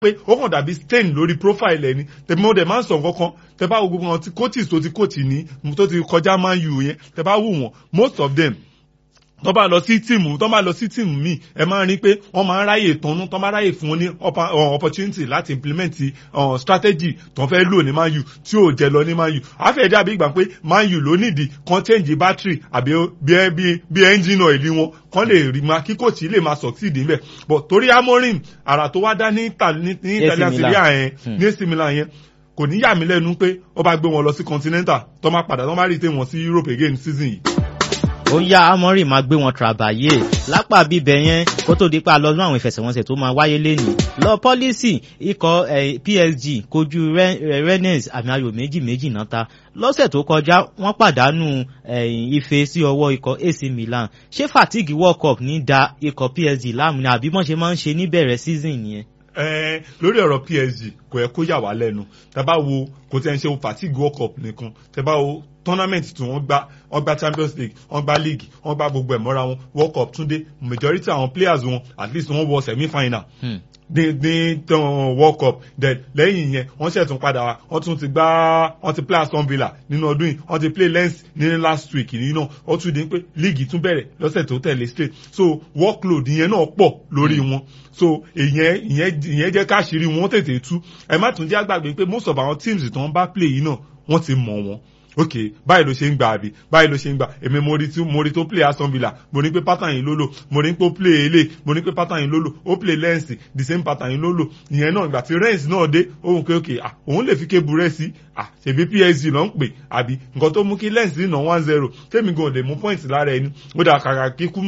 pé ó kàn dàbí stain lórí profile ẹni tẹ̀mí ó dẹ̀ máa ń sọ nǹkan kan tẹ bá wo gbogbo wọn tí coaches tó ti coach ní tó ti kọjá man u yẹn tẹ bá wù wọn most of them tó bá lọ sí tíìmù tó bá lọ sí tíìmù míì ẹ máa rí i pé wọ́n máa ń ráyè tọ́nú tó máa ráyè fún wọn ní opportunity láti implement uh, strategy tó fẹ́ lò ní man u tí ò jẹ lọ ní man u àfẹ́ dàbí ìgbà pé man u ló nídìí kan change battery àbí bí bí bí engine oil wọn kan lè rí ma kí kòtì lè máa succeed níbẹ̀ but torí amorim àrà tó wá dá ní italian serie a yẹn ní AC Milan yẹn kò ní yà mí lẹ́nu pé ó bá gbé wọn lọ sí continental tó máa padà tó máa rí i tẹ́ wọn sí Europe again season yìí ó yá amọ́rìn máa gbé wọn travaye lápá bíbẹ̀ yẹn kó tó di pa lọ́dún àwọn ìfẹsẹ̀wọnsẹ̀ tó máa wáyé lẹ́nìí lọ pọ́lísì ikọ̀ PSG kojú Rennes àmì ayò méjì méjì náà ta lọ́sẹ̀ tó kọjá wọ́n pàdánù ife sí ọwọ́ ikọ̀ AC Milan ṣé fatigue World Cup ní da ikọ̀ PSG láàmú ni àbí wọ́n ṣe máa ń ṣe níbẹ̀rẹ̀ season yẹn ẹ lórí ọ̀rọ̀ PSG kò yẹ kó yà wá lẹ́nu tẹ́ bá wo kò tẹ́ ń ṣe fatigue world cup nìkan tẹ́ bá wo tournament tí wọ́n gbá wọ́n gbá champions league wọ́n gbá league wọ́n gbá gbogbo ẹ̀ mọ́ra wọn world cup tún dé majority àwọn players wọn at least wọ́n wọ semi final. Hmm ní ní world cup then lẹ́yìn yẹn wọ́n ṣẹ̀ tún padà wá wọ́n tún ti gbá wọ́n ti play Aston Villa nínú ọdún yìí wọ́n ti play Lens ní last week yìí náà ó tún di pé league tún bẹ̀rẹ̀ lọ́sẹ̀ tó tẹ̀lé straight so workload yẹn náà pọ̀ lórí wọn so ìyẹn ìyẹn ìyẹn jẹ́ káṣírí wọn tètè tú ẹ má tún jẹ́ àgbàgbé pé most of our teams tó ń bá play yìí náà wọ́n ti mọ̀ wọn ok báyìí ló ṣe ń gbà àbí báyìí ló ṣe ń gbà èmi mo rí tí mo rí tó play Aston Villa mo ní pé pattern yìí ló lò mo ní pé ó play ele mo ní pé pattern yìí ló lò ó play Lens the same pattern yìí ló lò ìyẹn náà ìgbà tí Rennes náà dé òun pé ok ah òun lè fi kébù rẹ sí ah ṣèbí PSG ló ń pè àbí nǹkan tó mú kí Lens nà one zero tèmi gan lè mú point lára ẹni ó dà kàkà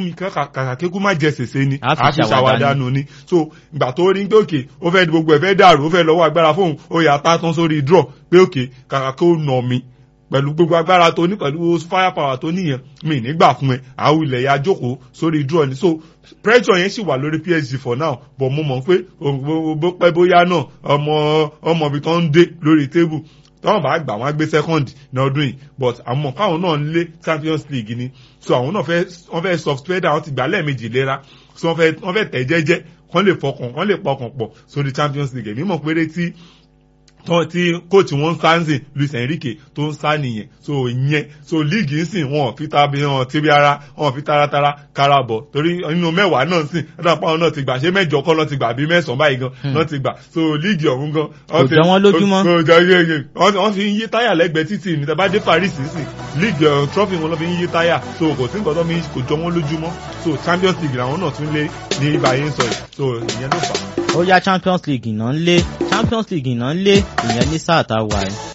kíkú má jẹ sèse ni a fi ṣàwádànù ni so ìgbà tó rí pé ok ó fẹ́ gbogbo ẹ̀ fẹ́ dàrú ó fẹ́ lọ́wọ́ agbára fóun ó yà á tá tán sórí draw pé ok kàkà kó nà mí pẹ̀lú gbogbo agbára tó ní pẹ̀lú fire power tó níyẹn mi nígbà fún ẹ àwọn ilẹ̀ ya jókòó sórí draw ni so pressure yẹn sì wà lórí PSG for now but mo mọ̀ pé bó pẹ́ bóyá náà ọmọ ọmọ ibi tó ń dé lórí table tọ́wọ́n bá gbà wọ́n á gbé second ní ọdún yìí but àmọ́ káwọn náà ń lé Champions League ni so àwọn náà fẹ́ wọ́n fẹ́ soft weather wọ́n ti gbà lẹ́ẹ̀mejì léra so wọ́n fẹ́ wọ́n fẹ́ tẹ̀ jẹ́jẹ́ wọ́n lè fọkàn wọ́n lè pọkàn pọ̀ sórí Champions League èmi mọ̀ péré tí tọ́ tí kóòtù wọn ń sá ń sìn Luis Enrique tó ń sá nìyẹn so ìyẹn so líìgì ń sìn wọn fi tabi wọn ti bí ara wọn fi taratara kára bọ̀ torí inú mẹ́wàá náà sìn ẹ̀dá wọn náà ti gbà ṣé mẹ́jọ kọ́ lọ́ ti gbà bí mẹ́sàn-án báyìí gan náà ti gbà so líìgì ọ̀hún gan. kò jọ wọn lójúmọ́. kò jọ yeye wọ́n fi ń yí táyà lẹ́gbẹ̀ẹ́ títì ní tẹ́ bá dé Paris sìn líìgì trọ́fì wọn lọ́ fi ń yí táyà so kò sí nǹkan tó fi kò jọ wọn lójúmọ́ so Champions League làwọn náà tún lé ní ibàyẹn sọ yìí so ìyẹn ló fà á ó yá champions league iná ń lé champions league iná ń lé ìyẹn ní sáà tá a wà ẹ́.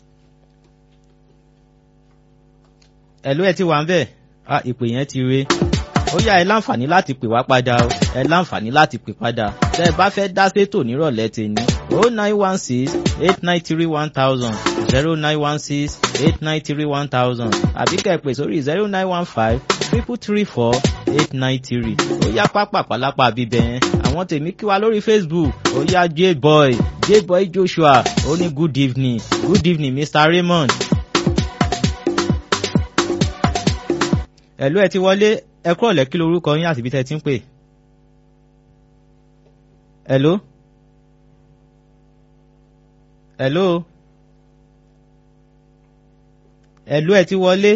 ẹ̀lú ẹ ti wà ń bẹ̀ ìpè yẹn ti re ó yá ẹ láǹfààní láti pè wá padà o ẹ láǹfààní láti pè padà tẹ ẹ bá fẹ́ dá sétò nírọ̀lẹ́ tèmi o nine one six eight nine three one thousand zero nine one six eight nine three one thousand àbí kẹ́ ẹ pè sórí zero nine one five triple three four eight nine three ó yá pápá pálápá bíbẹ̀ yẹn àwọn tèmi kí wa lórí facebook ó yá jboy jboy joshua ó ní good evening good evening mr raymond. ẹ̀lú ẹ ti wọlé ẹ kúrò lẹ́kí lórúkọ yín àti ibi tẹ́ ẹ ti ń pè. ẹ̀lú. ẹ̀lú. ẹ̀lú ẹ ti wọlé.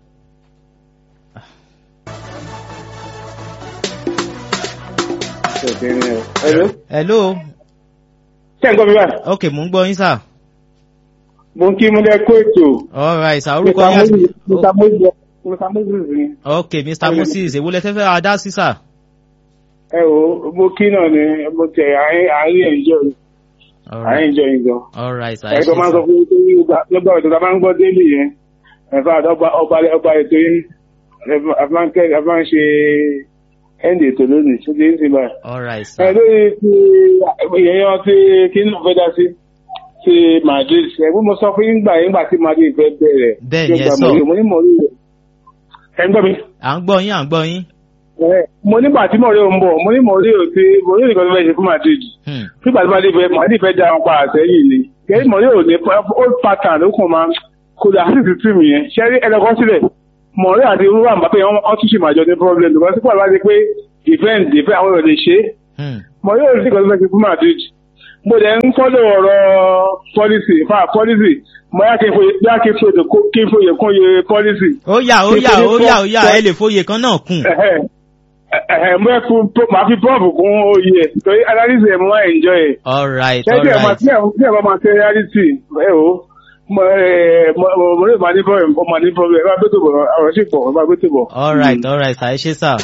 Hello. Hello. Ṣé ń gbọ́ mi báyìí? ok mò ń gbọ́ yín sà. Mo ń kí Múlẹ̀ kó ètò. all right sà orúkọ yín àti. Mr. Moses Mr. Moses ni. ok mr moses èwo lẹ fẹ́ fẹ́ adá sí sà. Ẹ wo mo kí náà ni mo tẹ àárín ẹ̀jọ́ àárín ẹ̀jọ́ yìí gan. all right sà. Ẹ tó máa ń sọ fún mi pé nígbà ètò tá a máa ń gbọ́ délé yẹn. Ẹ̀fà ọba ọba ọba ètò yìí ẹ máa ń ṣe ẹ̀ǹdì ètò lónìí ṣé kí n sì báyìí. all right sà. ẹ lórí ti ìyẹn ti kí n fẹ́ dá sí ti Madrid ẹ̀gbọ́n mo sọ fún yín gbà yín gbà tí Madrid fẹ́ bẹ̀rẹ̀. Bẹ́ẹ̀ ni ẹ sọ. mo ní mọ̀rí rẹ̀ ẹ ń gbọ́ mi. à ń gbọ́ yín à ń gbọ́ yín. mo nígbà tí mọ̀rí ò ń bọ̀ mo ní mọ̀rí ò ti mọ̀rí nìkan tó fẹ́ ṣe fún Madrid. Hmm. nígbà tí Madrid fẹ́ Madrid fẹ́ da wọn pa àtẹ́yìn ni kẹ́hìn mọ̀rí ò ní old pattern ló kàn máa kó dà sí ti tìmù yẹn ṣẹ́rí ẹlẹ́kọ́ sílẹ̀ mọ̀rí àti irú àmọ́ wọ́n tún ṣì máa jọ ní problem because sípò àbá ti pé defend defend àwọn èèyàn lè ṣe é Hmm. mọ̀ yóò rí nǹkan tó fẹ́ ṣe fún Madrid mo dẹ̀ ń fọ́lọ̀ ọ̀rọ̀ policy fa policy mo yá kí n foyè yá kí n foyè kó- kí n foyè kún iye policy. ó yá ó yá ó yá ó yá Ṣé- ẹ lè fòye kan náà kùn. Ẹ̀hẹ̀, ẹ̀hẹ̀, mo yẹ kó màá fi prop kún oyè ẹ̀ torí analysis ẹ̀ mo máa enjoy ẹ̀. all right ṣé all tí ẹ̀ máa right tí ẹ̀ tí ẹ̀ bá máa ṣe reality ẹ̀ o mo ẹ̀ mo mo- mo lè máa ní problem mo máa ní problem ẹ̀ bá gbé tó bọ̀ ọ̀rọ̀ sì pọ̀ ẹ̀ bá gbé tó bọ̀. all right all right sà ẹ ṣe sà.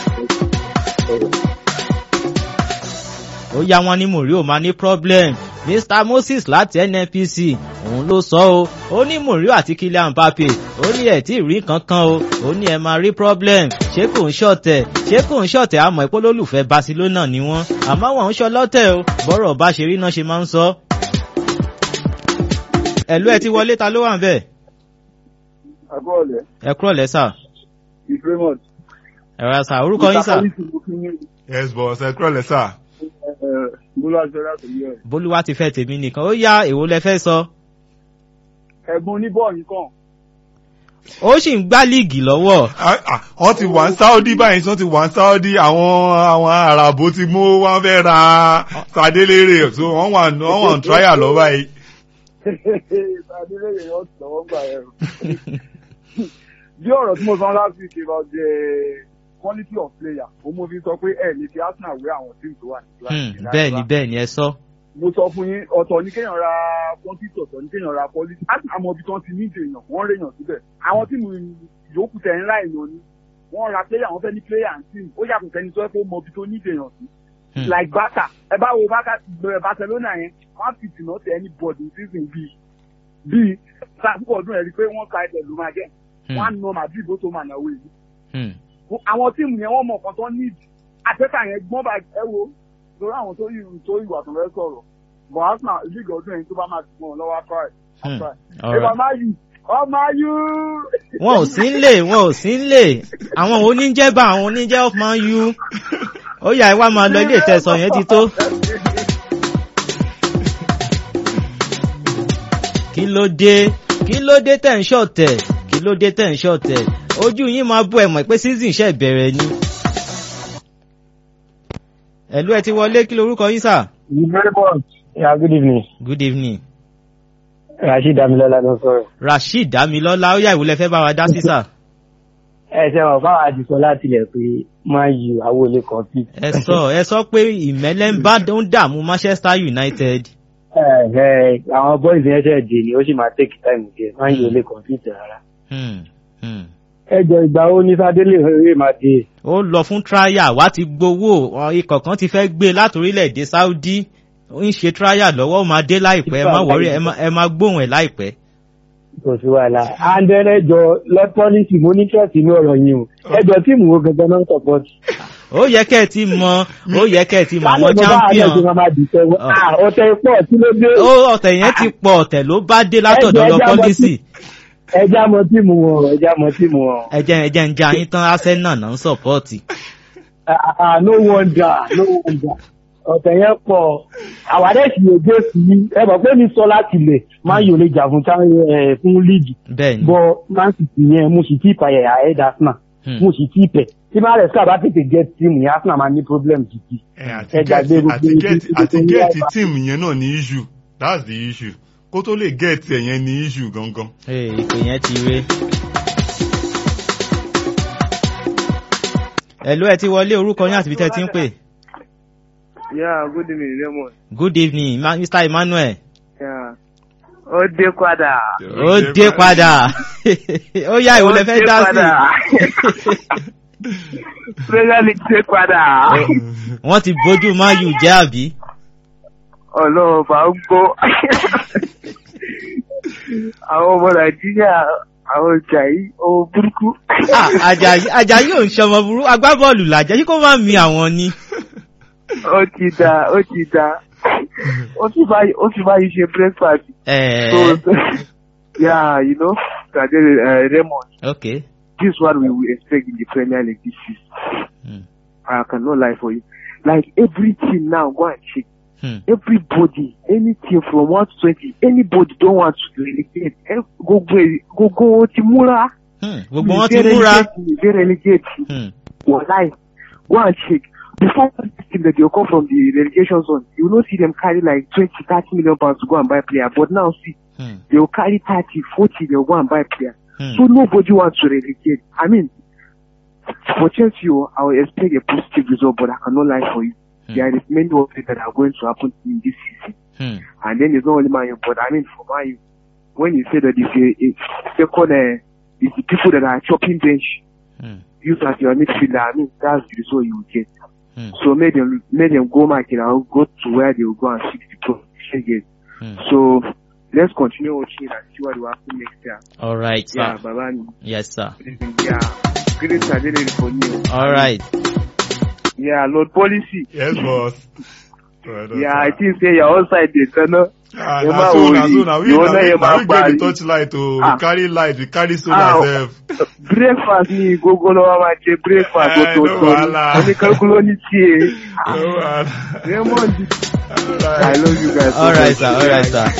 ó yá wọn ní mòrí ò máa ní problem mr moses láti nnpc òun ló sọ o ó ní mòrí àti kylian mbappe ó ní ẹ tí ì rí kankan o ó ní ẹ máa rí problem ṣé kò ń ṣọ̀tẹ̀ ṣé kò ń ṣọ̀tẹ̀ àmọ́ ìpolólùfẹ́ barcelona ni wọ́n àmọ́ wọn ń ṣọlọ́tẹ̀ o bọ́rọ̀ bá ṣe rí náà ṣe máa ń sọ. ẹ̀lú ẹ ti wọlé ta ló wà ń bẹ̀ àbọ̀ọ̀lẹ̀ ẹ kúrọ̀ lẹ́sà ìfẹ́mọ̀t. ẹ̀rọ àṣà orúkọ yín sà yes boss ẹ kúrọ̀lẹ́ sà. Bólú Aṣọ́lá tó yẹ. bólúwa ti fẹ́ tèmi nìkan ó yá èwo lẹ fẹ́ sọ. Ẹ̀gbọ́n oníbọ̀ọ̀lù kan. ó sì ń gbá líìgì lọ́wọ́ Ah, ah, wọ́n ti wà ní saudi báyìí wọ́n ti wà ní saudi àwọn àwọn arabo ti mú wọn fẹ́ ra sadélérè so wọ́n wà ní- wọ́n wà ní trial lọ báyìí. Adélẹ́yẹ yóò tọ̀wọ́ gbà ẹ̀rù. Bí ọ̀rọ̀ tí mo sọ last week about the quality of player, mo mú fi sọ pé ẹ̀ lè fi Arsenal wé àwọn tíìmù tó wà ní Hmm, kíláàsì. bẹ́ẹ̀ ni bẹ́ẹ̀ ni ẹ sọ. Mo sọ fún yín, ọ̀tọ̀ ní kéèyàn ra quantity ọ̀tọ̀ ní kéèyàn ra quality. Arsenal mọ ibi tí wọ́n ti ní ìdèèyàn, wọ́n rèèyàn síbẹ̀. Àwọn tíìmù yòókù tẹ̀ ńlá èèyàn ni. Wọ́n ra player, wọ́n fẹ́ ní player and team. Ó yàtọ̀ sẹ́ni tó yẹ kó mọ ibi tó ní ìdèèyàn sí. Hmm. like baka ẹ bá wo baka bẹ̀rẹ̀ barcelona yẹn wọ́n fi tìǹà tẹ ẹni bọ̀dù season bíi bíi sàkókò ọdún ẹ̀ rí i pé wọ́n ka ẹ̀dẹ̀ ló máa jẹ́ wọ́n á nà madrid bó tó máa nà wé yìí. Hmm. àwọn tíìmù yẹn wọ́n mọ̀ nǹkan tó ní àtẹ́tà yẹn gbọ́n bá ẹ wo lórí àwọn tó yìí tó ìwà tó fẹ́ sọ̀rọ̀ bọ̀ arsenal league ọdún yẹn tó bá máa dùn wọn lọ́wọ́ afárá Hmm. ẹ̀ All ẹ̀fà right. máa yù ọmọ ayú. wọn ò sí nílé wọn ò sí nílé àwọn oníjẹba àwọn oníjẹ of man u ó yá ẹ wá máa lọ ilé ìtẹsán yẹn ti tó. kí ló dé kí ló dé tẹ̀ ń ṣọ̀tẹ̀ kí ló dé tẹ̀ ń ṣọ̀tẹ̀ ojú yín máa bú ẹ mọ̀ pé season ṣẹ̀ bẹ̀rẹ̀ ni. ẹ̀lú ẹ ti wọlé kí lorúkọ yín sà. You very much. Yeah, good evening. good evening. Rashid Damilola ló sọ̀rọ̀. rasheed damilọ́lá ó yá ìwúlẹ̀ fẹ́ bá wa dá sí sà. Ẹ ṣe wọ̀n fáwọn àdìsọ láti ilẹ̀ pé máa yù àwọn olè compete. ẹ sọ ẹ sọ pé ìmẹ́lẹ́ ń bá ń dààmú manchester united. Ẹ ẹ àwọn boys yẹn ṣẹ̀ dé ni ó sì máa take time díẹ̀ máa yù olè compete rárá. Hmm, hmm. Ẹ jọ ìgbà wo ní Sádélé eré máa dé? ó lọ fún trial wá ti gbowó ọ, ikọ̀ kan ti fẹ́ gbé látòrílẹ̀-èdè saudi ó ń ṣe trial lọ́wọ́ ó máa dé láìpẹ́ ẹ má wọrí ẹ má- ẹ máa gbóhùn ẹ̀ láìpẹ́. Kò sí wàhálà. Andẹ́rẹ́ jọ lọ́tọ́lìsì mo ní trust inú ọ̀rọ̀ yìí o. Ẹ jọ tíìmù wo gangan náà ń support. ó yẹ kẹ́ ẹ ti mọ ó yẹ kẹ́ ẹ ti mọ àwọn Báwo ni báwa náà ti champion máa máa dìtẹ̀ wọ́n? Ọ̀. À ọ̀tẹ̀ pọ̀ kí ló dé? ó ọ̀tẹ̀ yẹn ti pọ̀ ọ̀tẹ̀ ló bá dé látọ̀dọ̀ Ẹ lọ jẹ́ ẹja mọ pọ́lísì Ẹ já mọ tíìmù wọn, ẹ já mọ tíìmù wọn. ẹjẹ́ ẹjẹ́ ń já yín tán arsenal náà ń sọ̀pọ́ọ̀tì. Ah, ah, no wonder no wonder ọ̀tẹ̀ yẹn pọ̀ àwàdẹ́ sì lè gbé sí i ẹ mọ̀ pé mi sọ láti lẹ̀ máa yòó lè jà fún Cham- eh, fún líìgì bẹ́ẹ̀ ni bọ́ man city yẹn mo sì tí ì payẹ̀ àhẹ́dà arsenal Hmm. mo sì tí ì pẹ̀ tí máa rẹ̀ ská bá tètè get team yẹn arsenal máa ní problem gidi. ẹ àti Ẹ gbàgbé gẹ́ẹ̀tì gbogbo àti ibi gẹ́ẹ̀tì tí àti ó ń gẹ́ẹ̀tì wá. tíìmù yẹn náà ní issue that's the issue kó tó lè gẹ́ẹ̀tì ẹ̀ yẹn ní issue gangan. Ee, ìpè yẹn ti ré. ẹ̀lú ẹ ti wọlé orúkọ yín àti ibi tẹ́ ẹ ti ń pè. Yeah, good evening, Raymond. good evening Ma- mr emmanuel. Yeah. Ó dé padà. ó dé padà ó yá ìwò lẹ fẹ́ dá sí. Premier League dé padà. wọ́n ti bójú man u jẹ́ àbí. Ọlọ́run bá ń gbó. Àwọn ọmọ Nàìjíríà, àwọn ọjà yìí, ó burúkú. Ah, Àjàyí Àjàyí ò ń ṣọmọ burú agbábọ́ọ̀lù làjẹ́ yìí kó má mi àwọn ni. Ó ti da, ó ti da. Ó sì báyìí, ó sì báyìí ṣe breakfast. Ẹ̀ẹ́ So, yeah, you know, Tadele, uh, Raymond, ok. this is what we will expect in the Premier League this season. Hmm. I cannot lie for you. Like every team now, go and check. Hmm. everybody any team from one to twenty anybody don want to relegate Eh, gbogbo ẹ- gbogbo ti múra. Hmm. gbogbo wọn ti múra. dey relegate Hmm. wàláì go and check before this team that they'll come from the relegation zone, you will not see them carry like 20, 30 million pounds to go and buy player. But now see, Hmm. they'll carry 30, 40, they'll go and buy player. Hmm. So nobody wants to relegate. I mean, for Chelsea, oh, I will expect a positive result, but I cannot lie for you. Hmm. There is many of it that are going to happen in this season. Hmm. And then it's not only Man U, but I mean for Man U, when you say that if a, a second, uh, it's the people that are chopping bench, Hmm. use as your midfielder, I mean that's the result you will get. Hmm. So make them make them go market and go to where they will go and fix the problem again. Hmm. So let's continue watching and see what will happen next year. All right, sir. Yeah, Baba. Yes, sir. Yeah, great challenge for you. All right. Yeah, Lord Policy. yes boss. Yeah, I think say your own side dey turn up. Ah, You na ma so na worry. so na we You na wanna we hear na my we get the body? touch light o Ah. we carry light we carry solar Ah. sef. breakfast ni gbogbo lọ́wọ́ máa jẹ breakfast Eh, no ọ̀tọ̀ọ̀tọ̀ wahala. ni oníkálukú ló ní tiẹ̀. No wahala. Raymond Alright. I love you guys. so All right, much. sir. All right, sir.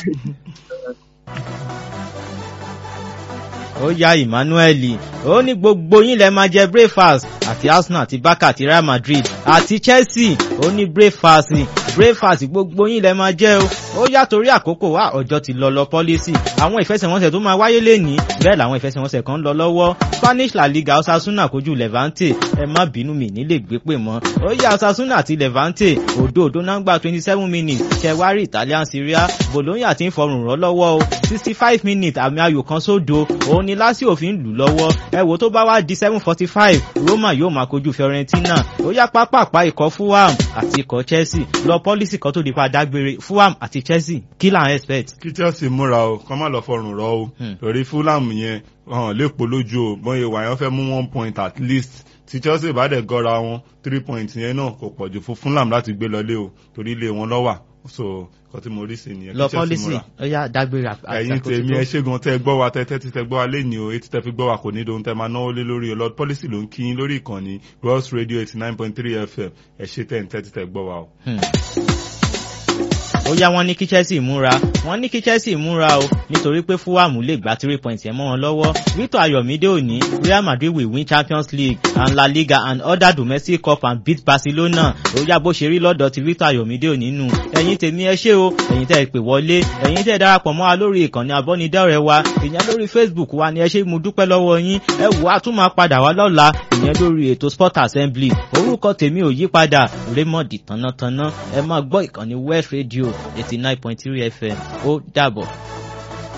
ó yá emmanuel ó ní gbogbo yín lẹ máa jẹ breakfast àti arsenal àti barca àti real madrid àti chelsea ó ní breakfast breakfast gbogbo yín lẹ máa jẹ o ó yá torí àkókò wa ọjọ́ ti lọ lọ pọ́lísì àwọn ìfẹsẹ̀wọnsẹ̀ tó máa wáyé lẹ́nìí bẹ́ẹ̀ làwọn ìfẹsẹ̀wọnsẹ̀ kan ń lọ lọ́wọ́ spanish la liga osasuna kojú levante ẹ má bínú mi nílé gbé pè mọ́ ó yá osasuna àti levante òdo òdo náà gba twenty seven minutes ṣẹwárí italian syria bologna ti ń fọrùn rọ́ lọ́wọ́ o sixty five minutes àmì ayò kan sódo òun ni lásìkò fi ń lù lọ́wọ́ ẹ wò tó bá wá di seven forty five roma yóò máa kojú fiorentina ó yá pápápá ikọ̀ fulham àti ikọ̀ chelsea lọ pọ́lísì kan tó di pa dágbére fulham àti chelsea kí là ń expect. kí chelsea múra o kọ́ má lọ fọrùn rọ o Hmm. lórí fulham yẹn hàn lépo lójú o bọ́n ìwà yẹn fẹ́ mú one point at least tí chelsea bá dẹ̀ gọ́ra wọn three points yẹn náà kò pọ̀jù fún fulham láti gbé lọlé o torí ilé wọn lọ́wà so nǹkan tí mo rí sí nìyẹn lọ kí chelsea pọ́lísì múra. ó yá dágbére àti ẹ̀yin tèmi ẹ ṣégun tẹ́ gbọ́ wa tẹ́tẹ́ tí tẹ́ gbọ́ wa lẹ́ni o etí tẹ́ fi gbọ́ wa kò ní dohun tẹ́ máa náwó lé lórí o lord policy ló ń kí yín lórí ìkànnì gross radio eighty nine point three fm ẹ ṣe tẹ́ ń tẹ́tí tẹ́ gbọ́ wa o. Hmm. ó yá wọn ní kí chelsea múra wọn ní kí chelsea múra o nítorí pé fúwàmù lè gba three points yẹn mọ́ wọn lọ́wọ́ victor ayọ̀mídé òní real madrid will win champions league and la liga and other domestic cup and beat barcelona ó yá bó ṣe rí lọ́dọ̀ ti victor ayọ̀mídé òní nù ẹ̀yin tèmi ẹ ṣé o ẹ̀yin tẹ́ ẹ pè wọlé ẹ̀yin tẹ́ ẹ darapọ̀ mọ́ wa lórí ìkànnì abọ́nidọ́rẹ̀ wa ìyẹn lórí facebook wa ni ẹ ṣé mo dúpẹ́ lọ́wọ́ yín ẹ wò á tún máa padà wá lọ́la ìyẹn lórí ètò sport assembly orúkọ tèmi ò yí padà raymond tánátáná ẹ máa gbọ́ ìkànnì west radio eighty nine point three fm ó dàbọ̀.